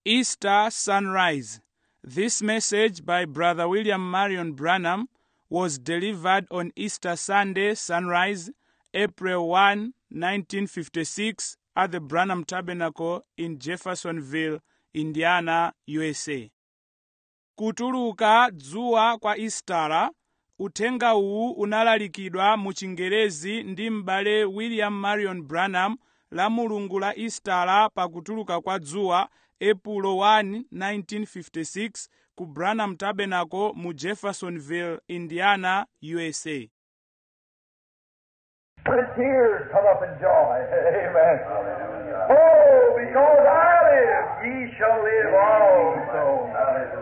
Easter Sunrise. This message by Brother William Marion Branham was delivered on Easter Sunday sunrise, April 1, 1956, at the Branham Tabernacle in Jeffersonville, Indiana, USA. Kutuluka dzuwa kwa Istara, uthenga uwu unalalikidwa mu Chingerezi ndi m'bale William Marion Branham la mulungu la Istara pa kutuluka kwa dzuwa, Epulo 1, 1956 ku Branham Tabernacle mu Jeffersonville, Indiana, USA. Let tears come up in joy. Amen. Oh, because I live, ye shall live also.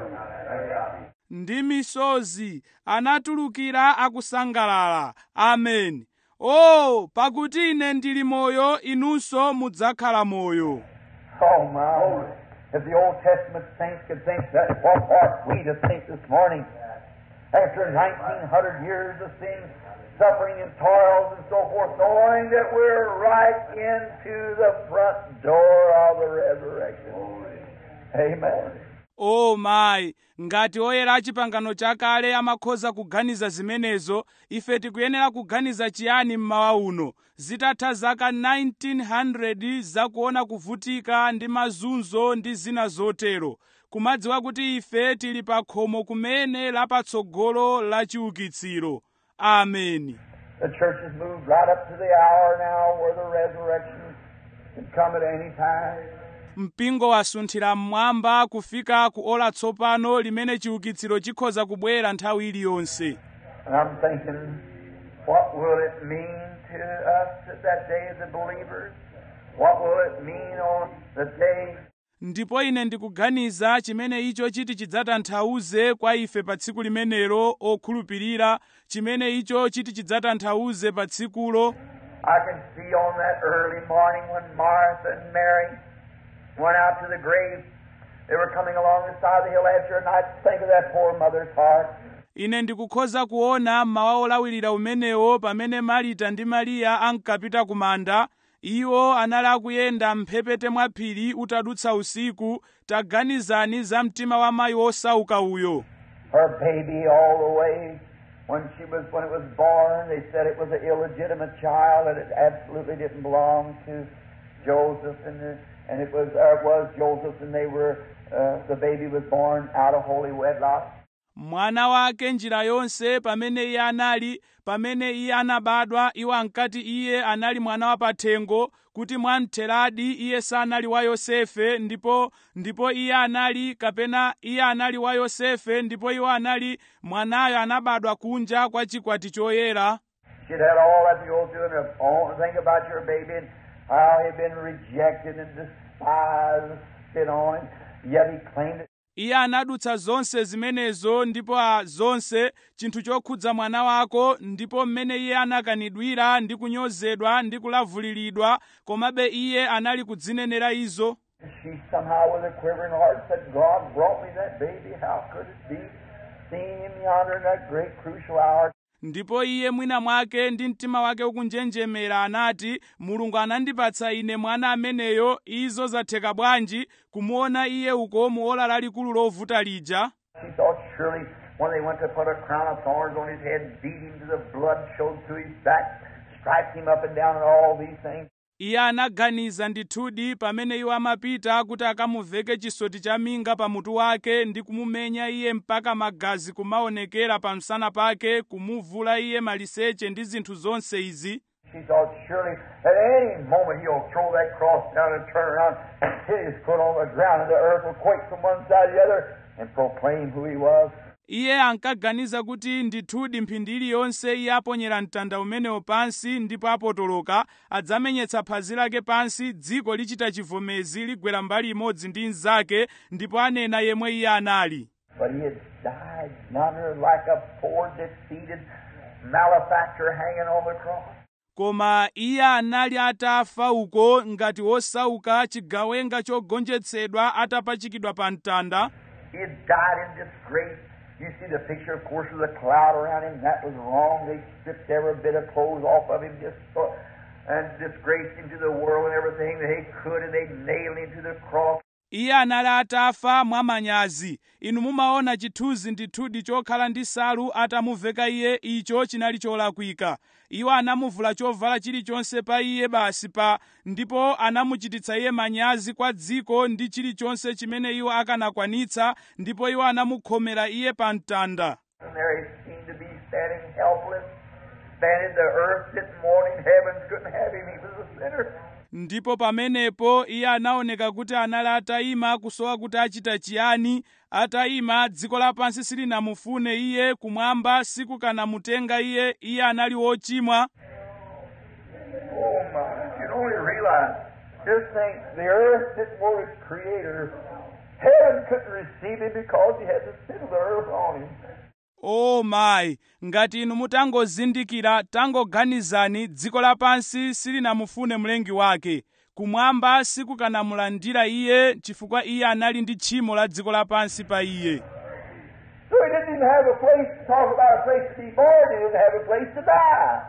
ndi misozi anatulukira akusangalala amen o pakuti ine ndili moyo inunso mudzakhala moyo Oh, my. If the Old Testament saints could think that, what ought we to think this morning? After 1900 years of sin, suffering and toils and so forth, knowing that we're right into the front door of the resurrection. Amen. o mayi ngati oyera a chipangano chakale amakhoza kuganiza zimenezo ife tikuyenera kuganiza chiyani mmawa uno zitatha zaka 1900 zakuona kuvutika ndi mazunzo ndi zina zotero kumadziwa kuti ife tili pa khomo kumene lapatsogolo la chiukitsiro ameni The church has moved right up to the hour now where the resurrection can come at any time. mpingo wasunthira mmwamba kufika ku ola tsopano limene chiukitsiro chikhoza kubwera nthawi iliyonse And I'm thinking, what will it mean to us at that day as the believers? What will it mean on the day ndipo ine ndikuganiza chimene icho chiti chidzatanthauze kwa ife pa tsiku limenelo okhulupirira chimene icho chiti chidzatanthauze pa tsikulo I can see on that early morning when Martha and Mary went out to the grave. They were coming along the side of the hill after a night. Think of that poor mother's heart. ine ndikukhoza kuona mmawa olawirira umenewo pamene marita ndi mariya ankapita ku manda iwo anali akuyenda mphepete mwa phiri utadutsa usiku taganizani za mtima wa mayi wosauka uyo Her baby all the way when she was when it was born, they said it was an illegitimate child and it absolutely didn't belong to Joseph and the, and it was or it was Joseph and they were uh, the baby was born out of holy wedlock. mwana wake njira yonse pamene iye anali pamene iye anabadwa iwo ankati iye anali mwana wa pathengo kuti mwamtheradi iye sanali wa yosefe ndipo ndipo iye anali kapena iye anali wa yosefe ndipo iwo anali mwanayo anabadwa kunja kwa chikwati choyera She'd had all that to go through and her own think about your baby and how he'd been rejected and despised and spit on and yet he claimed it. iye anadutsa zonse zimenezo ndipo a zonse chinthu chokhudza mwana wako ndipo mmene iye anakanidwira ndi kunyozedwa ndi kulavuliridwa komabe iye anali kudzinenera izo She somehow with a quivering heart said, God brought me that baby. How could it be? Seeing him yonder in that great crucial hour. ndipo iye mwina mwake ndi mtima wake ukunjenjemera anati mulungu anandipatsa ine mwana ameneyo izo zatheka bwanji kumuona iye uko mu ola lalikulu lovuta lija She thought surely when they went to put a crown of thorns on his head, beat him to the blood showed through his back, striped him up and down and all these things. iye anaganiza ndithudi pamene iwo amapita kuti akamuveke chisoti cha minga pa mutu wake ndi kumumenya iye mpaka magazi kumaonekera pa msana pake kumuvula iye maliseche ndi zinthu zonse izi She thought surely at any moment he'll throw that cross down and turn around and hit his foot on the ground and the earth will quake from one side to the other and proclaim who he was. iye ankaganiza kuti ndithudi mphindi iliyonse iye aponyera mtanda umenewo pansi ndipo apotoloka adzamenyetsa phazi lake pansi dziko lichita chivomezi ligwera mbali imodzi ndi mnzake ndipo anena yemwe iye anali But he had died yonder like a poor defeated malefactor hanging on the cross. koma iye anali atafa uko ngati wosauka chigawenga chogonjetsedwa atapachikidwa pa mtanda He had died in disgrace. You see the picture, of course, of the cloud around him. That was wrong. They stripped every bit of clothes off of him just so, and disgraced him to the world and everything that they could, and they nailed him to the cross. iye anali atafa mwamanyazi inu mumaona chithunzi ndithudi chokhala ndi nsalu atamuveka iye icho chinali cholakwika iwo anamuvula chovala chilichonse pa iye basi pa ndipo anamuchititsa iye manyazi kwa dziko ndi chilichonse chimene iwo akanakwanitsa ndipo iwo anamukhomera iye pa mtanda And there he seemed to be standing helpless, standing the earth didn't want him, heavens couldn't have him, he was a sinner. ndipo pamenepo iye anaoneka kuti anali atayima kusowa kuti achita chiyani atayima dziko lapansi silinamufune iye kumwamba sikukanamutenga iye iye anali wochimwa Oh my, you can only realize, just think, the earth didn't want its creator. Heaven couldn't receive him because he had the sin of the earth on him. o mayi ngati inu mutangozindikira tangoganizani dziko lapansi silinamufune mlengi wake kumwamba sikukanamulandira iye chifukwa iye anali ndi tchimo la dziko lapansi pa iye So he didn't even have a place to talk about a place to be born, he didn't have a place to die.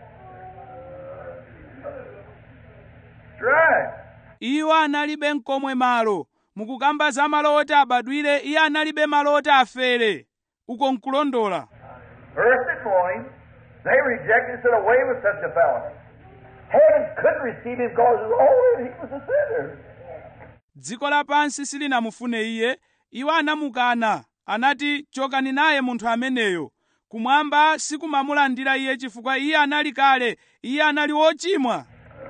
That's right. iwo analibe mkomwe malo mukukamba za malo oti abadwire iye analibe malo oti afere uko nkulondola Earth didn't want him. They rejected and said, away with such a fellow. Heaven couldn't receive him because oh, he was a sinner. dziko lapansi silinamufune iye iwo anamukana anati chokani naye munthu ameneyo kumwamba sikumamulandira iye chifukwa iye anali kale iye anali wochimwa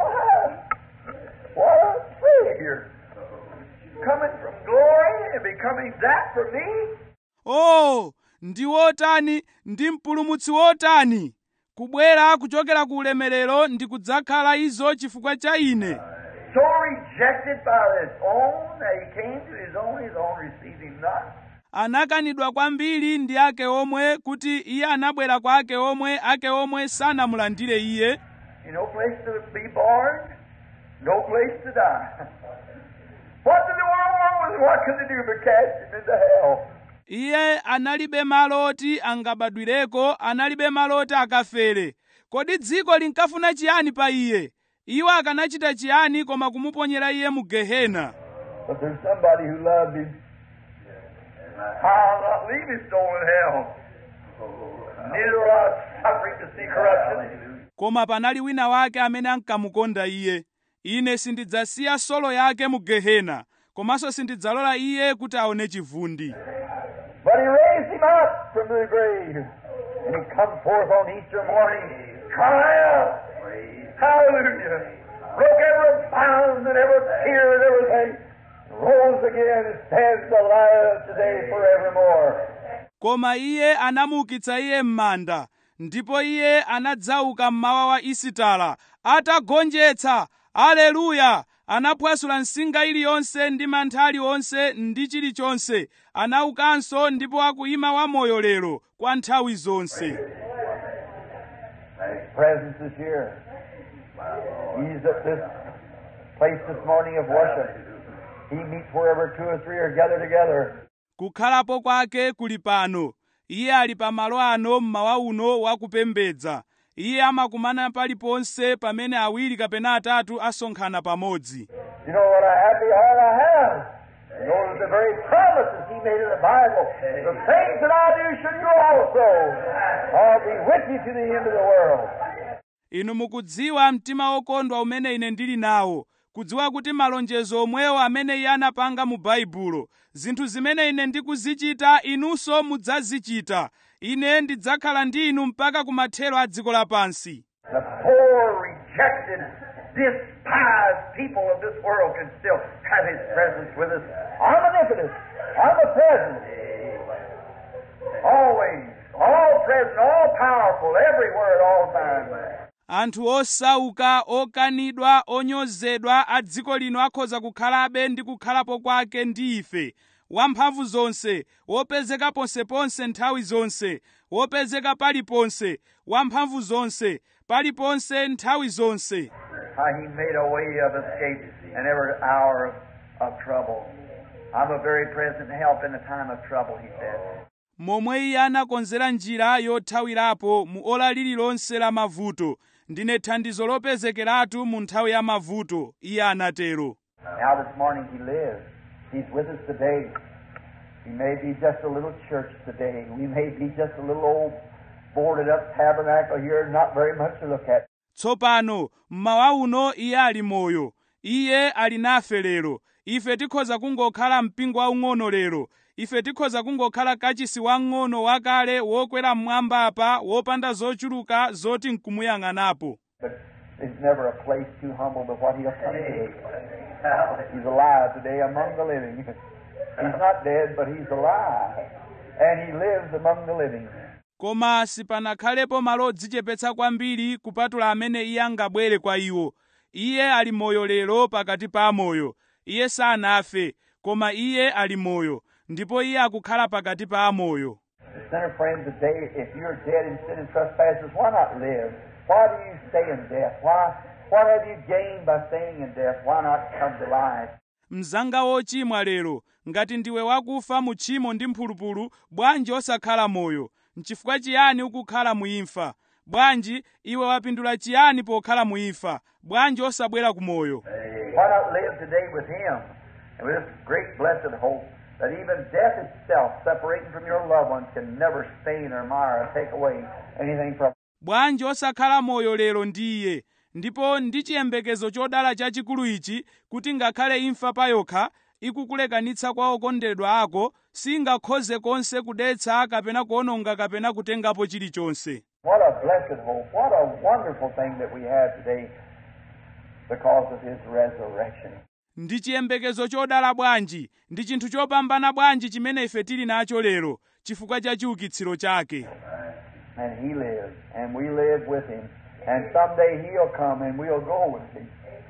What a Savior. Coming from glory and becoming that for me. o ndi wotani ndi mpulumutsi wotani kubwera kuchokera ku ulemerero ndi kudzakhala izo chifukwa cha ine So rejected by his own that he came to his own, his own received him not. anakanidwa kwambiri ndi ake omwe kuti iye anabwera kwa ake omwe ake omwe sanamulandire iye He no place to be born, no place to die. What did the world want with him? What could they do but cast him into hell? iye analibe malo oti angabadwireko analibe malo oti akafere kodi dziko linkafuna chiyani pa iye iwo akanachita chiyani koma kumuponyera iye mu gehena But there's somebody who loved him. I'll not leave his soul in hell. Neither will I suffer him to see corruption. koma panali wina wake amene ankamukonda iye ine sindidzasiya solo yake mu gehena komanso sindidzalola iye kuti aone chivundi But he raised him up from the grave. And he comes forth on Easter morning, triumph. Hallelujah. Broke every bound and every fear and everything. Rose again and stands alive today forevermore. koma iye anamuukitsa iye m'manda ndipo iye anadzauka mmawa wa isitala atagonjetsa aleluya anaphwasula nsinga iliyonse ndi mantha aliwonse ndi chilichonse anaukanso ndipo akuyima wamoyo lero kwa nthawi zonse His presence is here. He's at this place this morning of worship. He meets wherever two or three are gathered together. kukhalapo kwake kuli pano iye ali pa malo ano mmawa uno wakupembedza iye amakumana paliponse pamene awiri kapena atatu asonkhana pamodzi You know what a happy heart I have. You know that the very promises He made in the Bible, the things that I do should you also. I'll be with you to the end of the world. inu mukudziwa mtima wokondwa umene ine ndili nawo kudziwa kuti malonjezo omwewo amene iye anapanga mu baibulo zinthu zimene ine ndikuzichita inunso mudzazichita ine ndidzakhala ndi inu mpaka kumathero a dziko lapansi The poor, rejected, despised people of this world can still have His presence with us. Omnipotent, omnipresent, always, all present, all powerful, everywhere at all times. anthu osauka okanidwa onyozedwa a dziko lino akhoza kukhalabe ndi kukhalapo kwake ndi ife wamphamvu zonse wopezeka ponseponse nthawi zonse wopezeka paliponse wamphamvu zonse paliponse nthawi zonse How He made a way of escape in every hour of, of trouble. I'm a very present help in the time of trouble, He said. momwe iye anakonzera njira yothawirapo mu ola lililonse la mavuto ndine thandizo lopezekeratu mu nthawi ya mavuto iye anatero Now this morning He lives. He's with us today. We may be just a little church today. We may be just a little old boarded up tabernacle here, not very much to look at. tsopano mmawa uno iye ali moyo iye ali nafe lero ife tikhoza kungokhala mpingo waung'ono lero ife tikhoza kungokhala kachisi wang'ono wakale wokwera mmwamba apa wopanda zochuluka zoti nkumuyang'anapo But there's never a place too humble but what he'll come to. He's alive today among the living. He's not dead, but he's alive. And he lives among the living. koma sipanakhalepo malo odzichepetsa kwambiri kupatula amene iye angabwere kwa iwo iye ali moyo lero pakati pa amoyo iye sanafe koma iye ali moyo ndipo iye akukhala pakati pa amoyo The sinner friend today, if you're dead in sin and trespasses, why not live? Why do you stay in death? Why what have you gained by staying in death? Why not come to life? mzanga wochimwa lero ngati ndiwe wakufa mu tchimo ndi mphulupulu bwanji osakhala moyo nchifukwa chiyani ukukhala muimfa bwanji iwe wapindula chiyani pokhala muimfa bwanji osabwera ku moyo Why not live today with Him and with this great blessed hope that even death itself, separating from your loved ones, can never stain or mar or take away anything from bwanji osakhala moyo lero ndi iye ndipo ndi chiyembekezo chodala chachikulu ichi kuti ngakhale imfa payokha ikukulekanitsa kwa okondedwa ako singakhoze konse kudetsa kapena kuononga kapena kutengapo chilichonse What a blessed hope. What a wonderful thing that we have today because of His resurrection. ndi chiyembekezo chodala bwanji ndi chinthu chopambana bwanji chimene ife tili nacho lero chifukwa cha chiukitsiro chake And He lives, and we live with Him. And someday He'll come and we'll go with Him.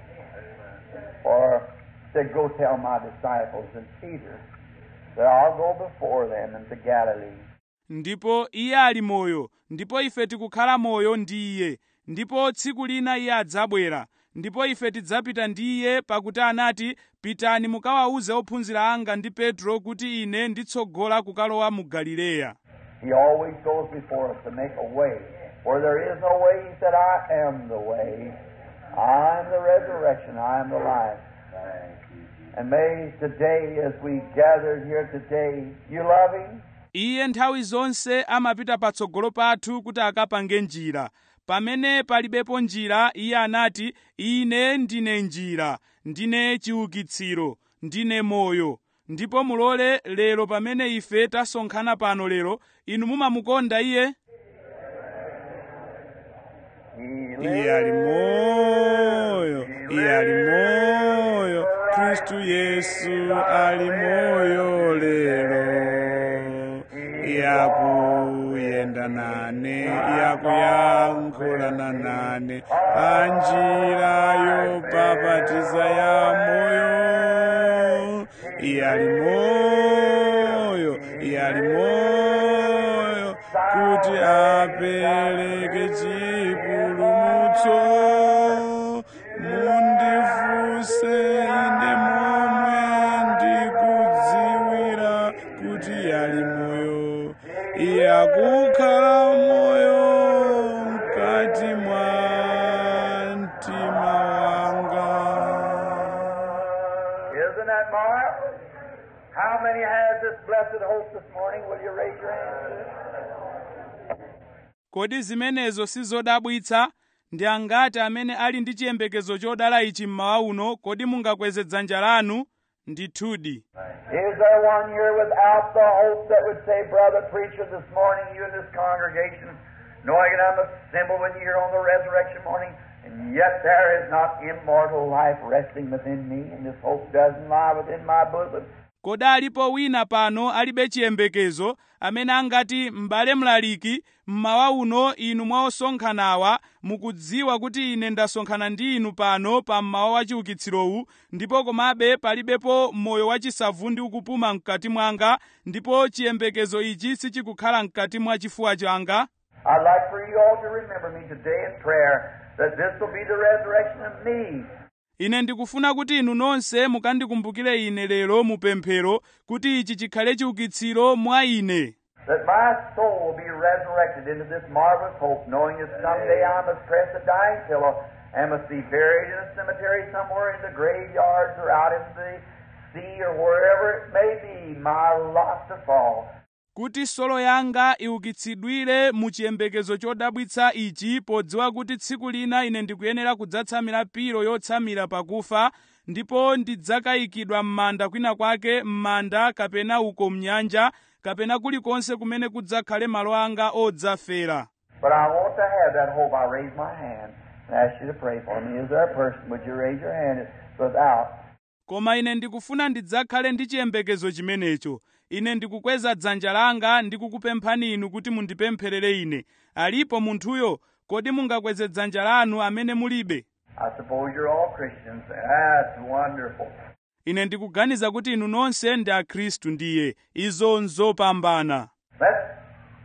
For said, Go tell my disciples and Peter that I'll go before them into Galilee. ndipo iye ali moyo ndipo ife tikukhala moyo ndi iye ndipo tsiku lina iye adzabwera ndipo ife tidzapita ndi iye pakuti anati pitani mukawawuze ophunzira anga ndi petro kuti ine nditsogola kukalowa mu galileya He always goes before us to make a way. Where there is no way, He said, I am the way. I am the resurrection. I am the life. And may today, as we gathered here today, you love Him? iye nthawi zonse amapita patsogolo pathu kuti akapange njira pamene palibepo njira iye anati ine ndine njira ndine chiukitsiro ndine moyo ndipo mulole lero pamene ife tasonkhana pano lero inu mumamukonda iye He iye ali moyo iye ali moyo khristu yesu ali moyo lero yakuyenda nane yakuyankhulana nane panjira yopapatiza ya moyo iye ali moyo iye ali moyo kuti apereke chipulumutso mundifuse ine momwe ndikudziwira kuti ali moyo iye akukhala moyo mkati mwa mtima wanga Isn't that marvelous? How many has this blessed hope this morning? Will you raise your hands? kodi zimenezo sizodabwitsa ndi angati amene ali ndi chiyembekezo chodala ichi mmawa uno kodi mungakweze dzanja lanu ndithudi Is there one here without the hope that would say, Brother preacher, this morning, you in this congregation, knowing that I'm assembled with you here on the resurrection morning, and yet there is not immortal life resting within me, and this hope doesn't lie within my bosom? kodi alipo wina pano alibe chiyembekezo amene angati m'bale mlaliki mmawa uno inu mwa osonkhanawa mukudziwa kuti ine ndasonkhana ndi inu pano pa mmawa wa chiukitsirowu ndipo komabe palibepo moyo wachisavu ndi ukupuma mkati mwanga ndipo chiyembekezo ichi sichikukhala mkati mwa chifuwa changa I'd like for you all to remember me today in prayer that this will be the resurrection of me. ine ndikufuna kuti inu nonse mukandikumbukire ine lero mu pemphero kuti ichi chikhale chiukitsiro mwa ine that my soul will be resurrected into this marvelous hope, knowing that someday I must press a dying pillow and must be buried in a cemetery somewhere in the graveyards or out in the sea or wherever it may be, my lot to fall. kuti solo yanga iukitsidwire mu chiyembekezo chodabwitsa ichi podziwa kuti tsiku lina ine ndikuyenera kudzatsamira pilo yotsamira pakufa ndipo ndidzakayikidwa m'manda kwina kwake m'manda kapena uko mnyanja kapena kulikonse kumene kudzakhale malo anga odzafera But I want to have that hope. I raise my hand and ask you to pray for me. Is there a person? Would you raise your hand without? koma ine ndikufuna ndidzakhale ndi chiyembekezo chimenecho ine ndikukweza dzanja langa ndikukupemphani inu kuti mundipempherere ine alipo munthuyo kodi mungakweze dzanja lanu amene mulibe I suppose you're all Christians. That's wonderful. ine ndikuganiza kuti inu nonse ndi akhristu ndiye izo nzopambana Let's.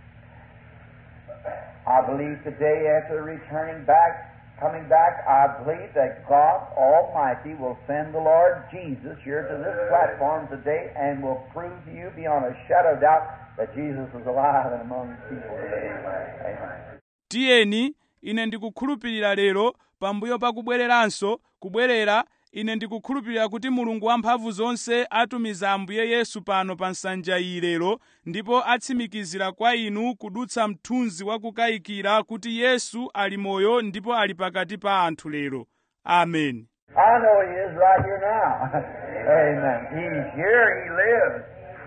I believe today, after returning back, coming back, I believe that God Almighty will send the Lord Jesus here to this platform today and will prove to you beyond a shadow of doubt that Jesus is alive and among his people today. Amen. tiyeni ine ndikukhulupirira lero pambuyo pa kubwereranso kubwerera ine ndikukhulupirira kuti mulungu wamphamvu zonse atumiza ambuye yesu pano pa nsanja iyi lero ndipo atsimikizira kwa inu kudutsa mthunzi wa kukayikira kuti yesu ali moyo ndipo ali pakati pa anthu lero amen I know he is right here now. Amen. He's here. He lives.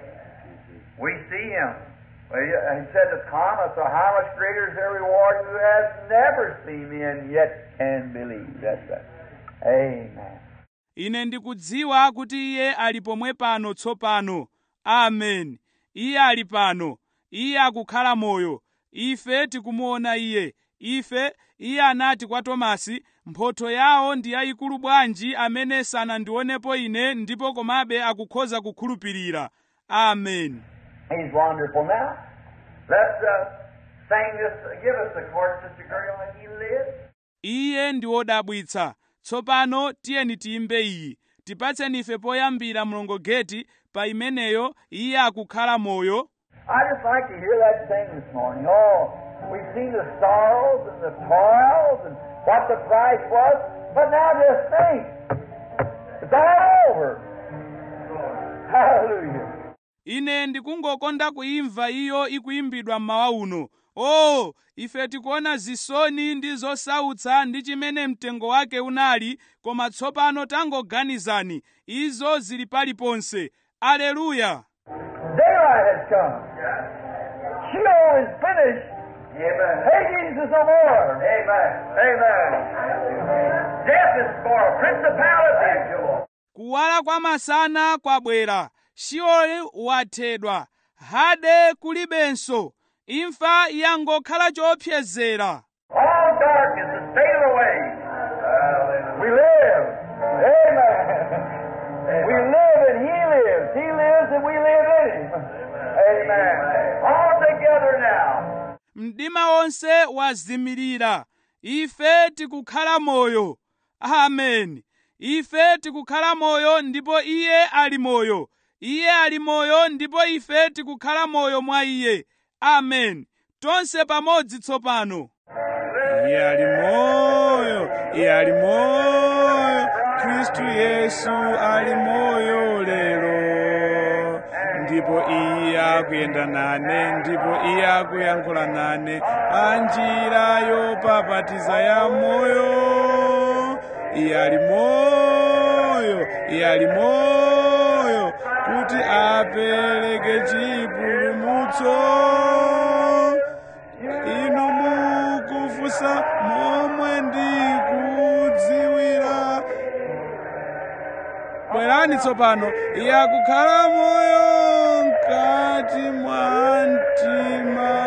We see him. Well, he he said to Thomas, "So how much greater is their reward who has never seen me and yet can believe?" That's that. Amen. ine ndikudziwa kuti iye ali pomwe pano tsopano amen iye ali pano iye akukhala moyo ife tikumuona iye ife iye anati kwa tomasi mphotho yawo ndi yayikulu bwanji amene sanandionepo ine ndipo komabe akukhoza kukhulupirira amen He's wonderful. Now, let's uh, sing this. Give us the chord, Sister Girl, and He lives. iye ndi wodabwitsa tsopano tiyeni tiyimbe iyi tipatseni ife poyambira mlongogeti pa imeneyo iye akukhala moyo I just like to hear that sing this morning. Oh, we've seen the sorrows and the toils and what the price was, but now just think. It's all over. Hallelujah. ine ndikungokonda kuimva iyo ikuimbidwa mmawa uno o ife tikuona zisoni ndi zosautsa ndi chimene mtengo wake unali koma tsopano tangoganizani izo zili paliponse aleluya Daylight has come. Sheol is finished. Amen. Hades is no more. Amen. Amen. Death is spoiled. Principalities. kuwala kwa masana kwabwera shioli wathedwa hade kulibenso imfa yangokhala choopsezera All darkness is faded away. We live. Amen. We live and He lives. He lives and we live in Him. Amen. All together now. mdima wonse wazimirira ife tikukhala moyo amen ife tikukhala moyo ndipo iye ali moyo iye ali moyo ndipo ife tikukhala moyo mwa iye amen tonse pamodzi tsopano iye ali moyo iye ali moyo khristu yesu ali moyo lero ndipo iye akuyenda nane ndipo iye akuyankhula nane pa njira yopapatiza ya moyo iye ali moyo iye ali moyo kuti apereke chipulumutso inu mukufunsa momwe ndikudziwira bwerani tsopano iye akukhala moyo mkati mwa mtima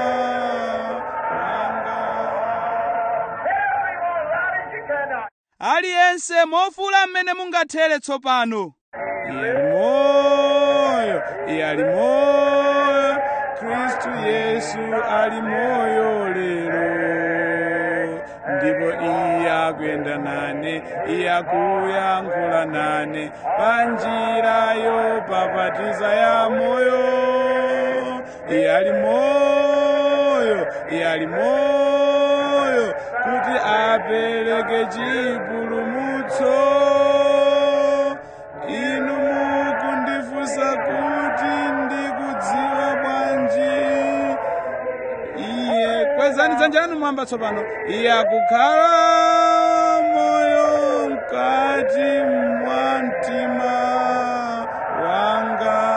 wanga Everyone, loud as you can now. aliyense mofula mmene mungathere tsopano iye ali moyo iye ali moyo khristu yesu ali moyo lero ndipo iye akuyenda nane iye akuyankhula nane pa njira yopapatiza ya moyo iye ali moyo iye ali moyo kuti apereke chipulumutso inu mu kwezani dzanja lanu mwamba tsopano iye akukhala moyo mkati mwa mtima wanga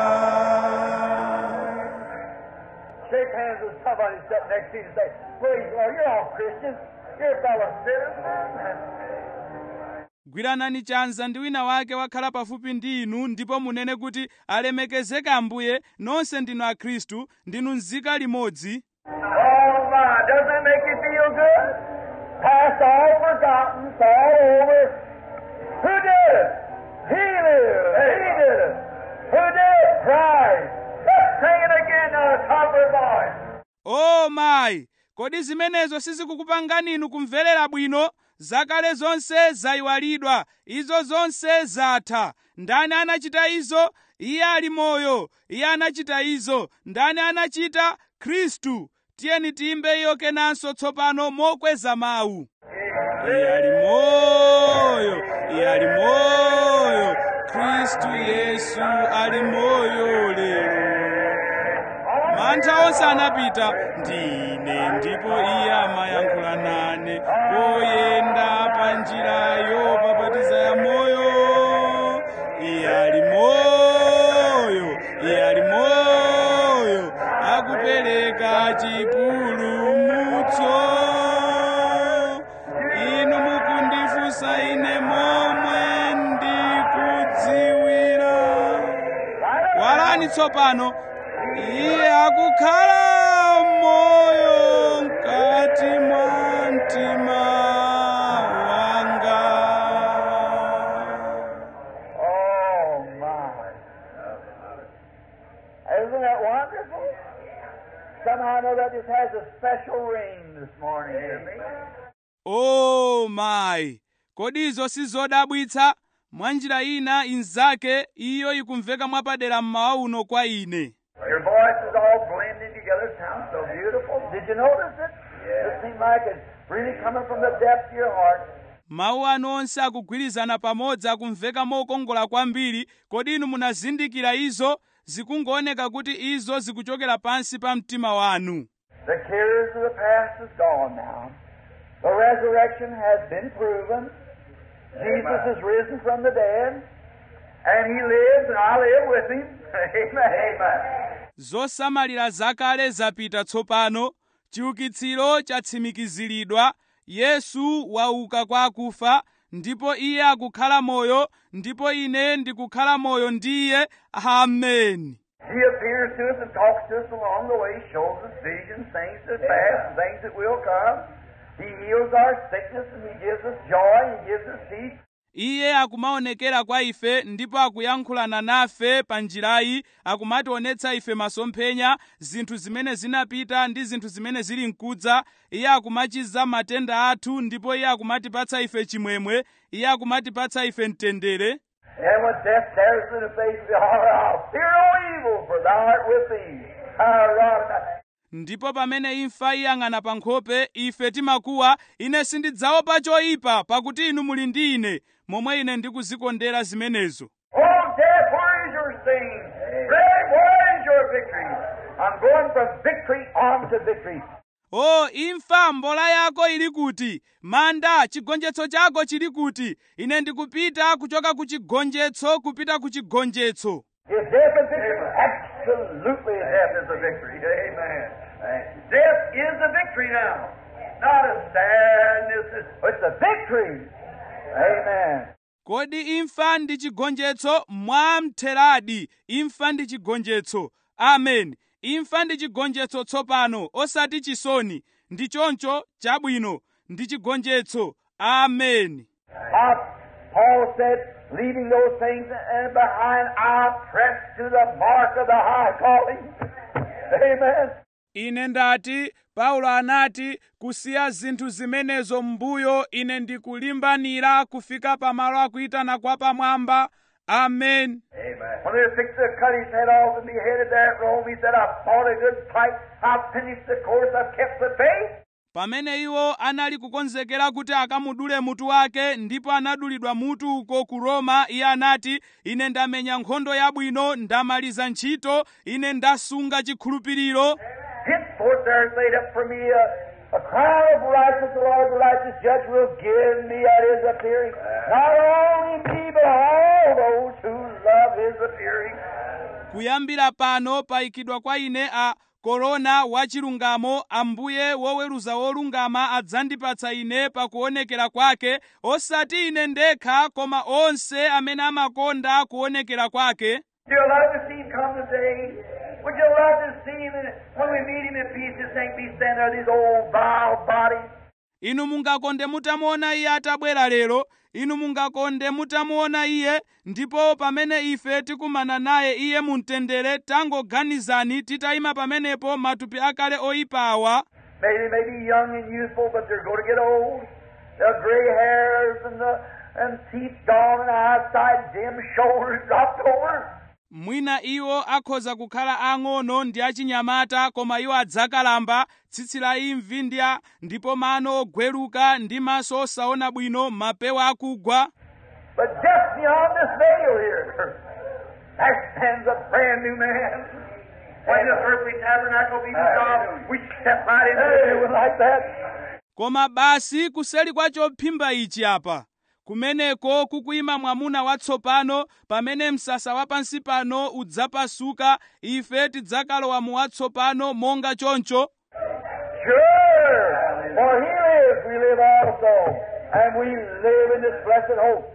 Shake hands with somebody sitting next to you and say, Praise the Lord, you're all Christians. You're fellow sinners. gwiranani chanza ndi wina wake wakhala pafupi ndi inu ndipo munene kuti alemekezeke ambuye nonse ndinu akhristu ndinu nzika limodzi Oh my, doesn't that make you feel good? Past all forgotten, it's all over. Who did it? He lives. He did it. Who did it? Christ. Let's sing it again on the top of our voice. o mayi kodi zimenezo sizikukupangani inu kumverera bwino zakale zonse zayiwalidwa izo zonse zatha ndani anachita izo iye ali moyo iye anachita izo ndani anachita khristu tiyeni tiyimbe iyo kenanso tsopano mokweza mawu iye ali moyo iye ali moyo khristu yesu ali moyo lero mantha onse anapita ndine ndipo iye amayankhula nane poyenda pa njirayo papatiza ya moyo iye ali moyo iye ali moyo akupereka chipulumutso inu mukundifunsa ine momwe ndikudziwira walani tsopano iye akukhala moyo mkati mwa mtima wanga Oh my. Isn't that wonderful? Somehow I know that just has a special ring this morning to me. o mayi kodi izo sizodabwitsa mwa njira ina inzake iyo ikumveka mwapadera mmawa uno kwa ine Your voices all blending together sounds so beautiful. Did you notice it? It seemed like it's really coming from the depth of your heart. mawu anu onse akugwirizana pamodzi akumveka mokongola kwambiri kodi inu munazindikira izo zikungooneka kuti izo zikuchokera pansi pa mtima wanu The cares of the past is gone now. The resurrection has been proven. Jesus is risen from the dead. And he lives, and I live with him. Amen. Amen. zosamalira zakale zapita tsopano chiukitsiro chatsimikiziridwa yesu wauka kwa akufa ndipo iye akukhala moyo ndipo ine ndikukhala moyo ndi iye ameni He appears to us and talks to us along the way, shows us visions, things that past, and things that will come. He heals our sickness and he gives us joy, he gives us peace. iye akumaonekera kwa ife ndipo akuyankhulana nafe pa njirayi akumationetsa ife masomphenya zinthu zimene zinapita ndi zinthu zimene zili mkudza iye akumachiza matenda athu ndipo iye akumatipatsa ife chimwemwe iye akumatipatsa ife mtendere And when death stares in the face of the heart, I'll fear no evil, for thou art with me. Thy rod and thy- ndipo pamene imfa iyang'ana pa nkhope ife timakuwa ine sindidzaopa choyipa pakuti inu muli ndi ine momwe ine ndikuzikondera zimenezo Oh, death, where is your sting? Grave, where is your victory? I'm going from victory on to victory. o imfa mbola yako ili kuti manda chigonjetso chako chili kuti ine ndikupita kuchoka ku chigonjetso kupita ku chigonjetso Is death a victory? Absolutely, death is a victory. Amen. Death is a victory now. Not a sadness. It's- It's a victory. Amen. kodi imfa ndi chigonjetso mwamtheradi imfa ndi chigonjetso amen imfa ndi chigonjetso tsopano osati chisoni ndi choncho chabwino ndi chigonjetso amen Uh, Paul said, leaving those things uh, behind, I press to the mark of the high calling. Amen. ine ndati paulo anati kusiya zinthu zimenezo m'mbuyo ine ndikulimbanira kufika pamalo akuyitana kwa pamwamba amen Amen. When they were fixing to cut his head off and be headed there at Rome, he said, I've fought a good fight. I've finished the course. I've kept the faith. pamene iwo anali kukonzekera kuti akamudule mutu wake ndipo anadulidwa mutu uko ku roma iye anati ine ndamenya nkhondo yabwino ndamaliza ntchito ine ndasunga chikhulupiriro Henceforth there is laid up for me a, A crown of righteousness, the Lord, the righteous judge, will give me at his appearing. Not only me, but all those who love his appearing. kuyambira pano payikidwa kwa ine a korona wachilungamo ambuye woweruza wolungama adzandipatsa ine pakuonekera kwake osati ine ndekha koma onse amene amakonda kuonekera kwake Do you love to see him come today? Would you love to see him and when we meet him in peace, this ain't be standing there, these old vile bodies? inu mungakonde mutamuona iye atabwera lero inu mungakonde mutamuona iye ndipo pamene ife tikumana naye iye mumtendere tangoganizani titayima pamenepo matupi akale oyipa awa Maybe they may be young and youthful, but they're going to get old. The gray hairs and the and teeth gone and eyesight dim, shoulders dropped over. mwina iwo akhoza kukhala ang'ono ndi achinyamata koma iwo adzakalamba tsitsi la imvi ndi a ndipo mano ogweruka ndi maso osaona bwino mapewa akugwa But just beyond this veil here, there stands a brand new man. When this earthly tabernacle be dissolved, we step right into it like that. koma basi kuseli kwa chophimba ichi apa kumeneko kukuyima mwamuna watsopano pamene msasa wapansi pano udzapasuka ife tidzakalowa mu watsopano monga choncho Sure, for he lives, we live also, and we live in this blessed hope.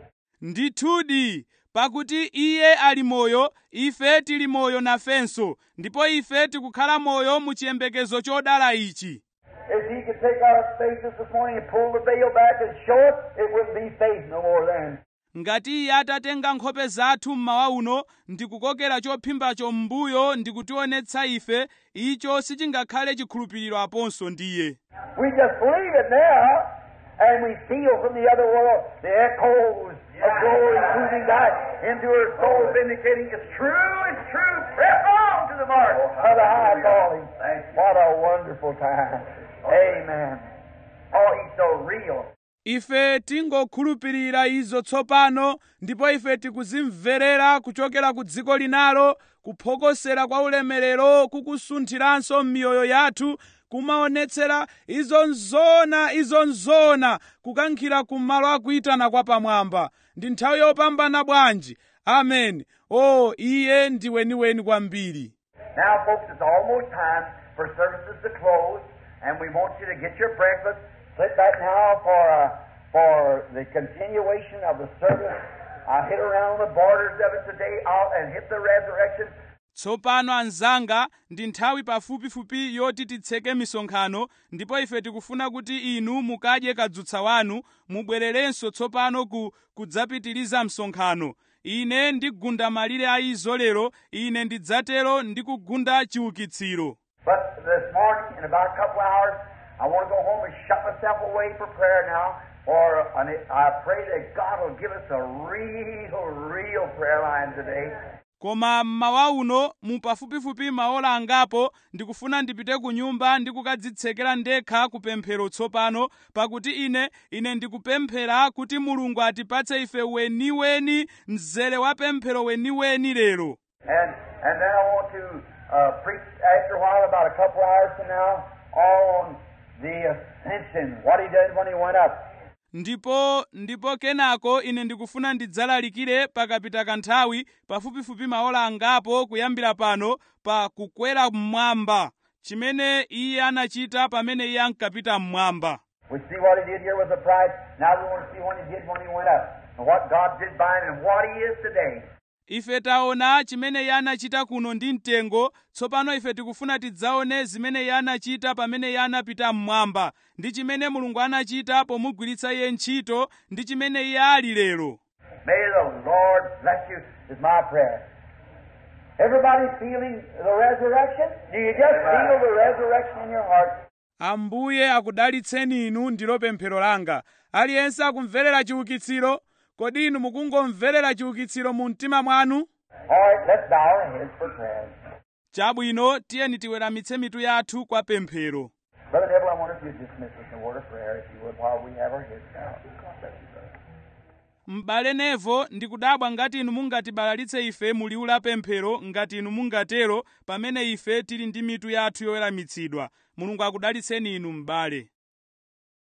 ndithudi pakuti iye ali moyo ife tili moyo nafenso ndipo ife tikukhala moyo mu chiyembekezo chodala ichi If he could take our faces this morning and pull the veil back and show it, it wouldn't be faith no more then. ngati iye atatenga nkhope zathu mmawa uno ndikukokera chophimbacho m'mbuyo ndikutionetsa ife icho sichingakhale chikhulupiriro aponso ndiye We just believe it now, and we feel from the other world the echoes of glory moving back into her soul, vindicating it's true, it's true. Press on to the mark of the high calling. What a wonderful time. Amen. Oh, he's so real. ife tingokhulupirira izo tsopano ndipo ife tikuzimverera kuchokera ku dziko linalo kuphokosera kwa ulemerero kukusunthiranso m'miyoyo yathu kumaonetsera izo nzona izo nzona kukankhira kumalo akuyitana kwa pamwamba ndi nthawi yopambana bwanji amen o iye ndi weniweni kwambiri Now, folks, it's almost time for services to close, and we want you to get your breakfast. Sit back now for uh, for the continuation of the service. I hit around the borders of it today out and hit the resurrection. tsopano anzanga ndi nthawi pafupifupi yoti titseke misonkhano ndipo ife tikufuna kuti inu mukadye kadzutsa wanu mubwererenso tsopano ku kudzapitiriza msonkhano ine ndigunda malire a izo lero ine ndidzatero ndi kugunda chiukitsiro But this morning, in about a couple hours, I want to go home and shut myself away for prayer now. For and I pray that God will give us a real, real prayer line today. koma mmawa uno mu pafupifupi maola angapo ndikufuna ndipite ku nyumba ndi kukadzitsekera ndekha kupemphero tsopano pakuti ine ine ndikupemphera kuti mulungu atipatse ife weniweni mzere wa pemphero weniweni lero And and then I want to uh, preach after a while, about a couple hours from now, on the ascension, what he did when he went up. ndipo ndipo kenako ine ndikufuna ndidzalalikire pakapita kanthawi pafupifupi maola angapo kuyambira pano pa kukwera mmwamba chimene iye anachita pamene iye ankapita mmwamba We see what he did here with the bride. Now we want to see what he did when he went up, and what God did by him, and what he is today. ife taona chimene iye anachita kuno ndi mtengo tsopano ife tikufuna tidzaone zimene iye anachita pamene iye anapita mmwamba ndi chimene mulungu anachita pomugwiritsa iye ntchito ndi chimene iye ali lero May the Lord bless you, is my prayer. Everybody feeling the resurrection? Do you just feel the resurrection in your heart? ambuye akudalitseni inu ndilo pemphero langa aliyense akumverera chiukitsiro kodi inu mukungomverera chiukitsiro mu mtima mwanu All right, let's bow our heads for prayer. chabwino tiyeni tiweramitse mitu yathu kwa pemphero Brother Neville, I wonder if you'd dismiss us in a word of prayer, if you would, while we have our heads bowed. God bless you, brother. m'bale nevo ndikudabwa ngati inu mungatibalalitse ife mu liwu la pemphero ngati inu mungatero pamene ife tili ndi mitu yathu yoweramitsidwa mulungu akudalitseni inu m'bale